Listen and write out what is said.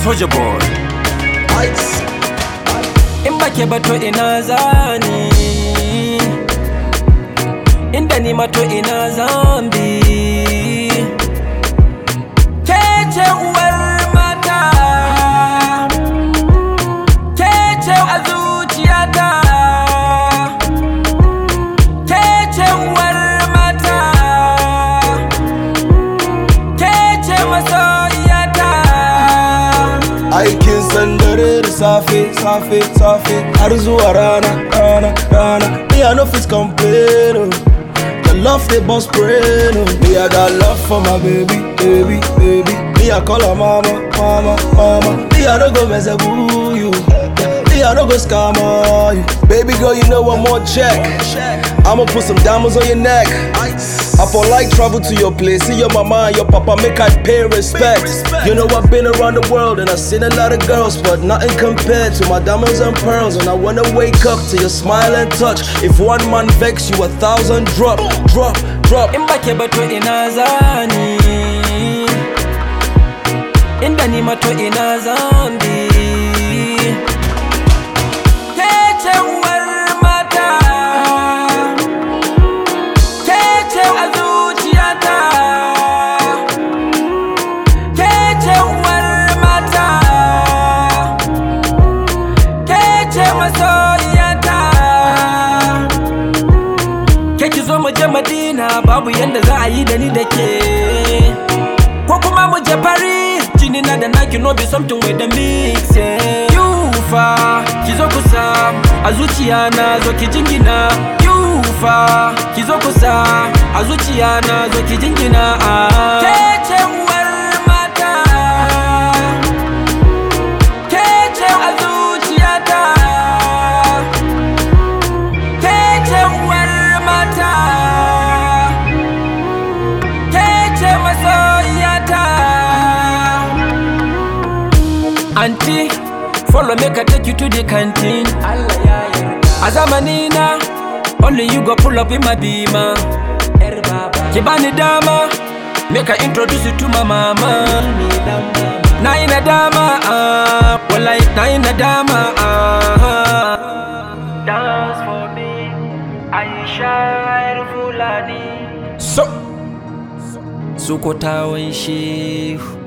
Soldier boy Ice. In bake bato ina zani Inda ni mato ina zambi Kece uwar mata Kece a zuciyata Kece uwar mata Kece masoyiyata Aikin sandare da safe, safe, safe Har zuwa rana, rana, rana Me I no fit complain oh. The love they boss brain oh. Me I got love for my baby, baby, baby Me I call her mama, mama, mama Me I no go mess up with you Me I no go scam on you Baby girl you know one more check I'ma put some diamonds on your neck I for like travel to your place, see your mama and your papa, make I pay respect. You know I've been around the world and I've seen a lot of girls, but nothing compared to my diamonds and pearls. And I wanna wake up to your smile and touch. If one man vex you, a thousand drop, drop, drop. in bake bato ina zani inda ni mato ina zambi kece uwar mata kece a zuciyata kece uwar mata kece masoyiyata ke ki zo mu je madina babu yanda za a yi da ni da ke ko kuma mu je paris jini na da naki no be something with the mix yeah. yufa ki zo kusa a zuciya na zo ki jingina yufa ki zo kusa a zuciya na zo ki jingina ah. ke ce uwar mata ke ce a zuciyata Kece uwar mata Kece masoyiyata Auntie, follow me ka take you to the canteen Allah ya yarda A zamanina, only you go pull up in my beamer Yar baba Ki bani dama, make I introduce you to my mama Na yi nadama, ah, wallahi na yi nadama, ah Dance for me, Aisha Fulani. So, Sukotawan Shehu.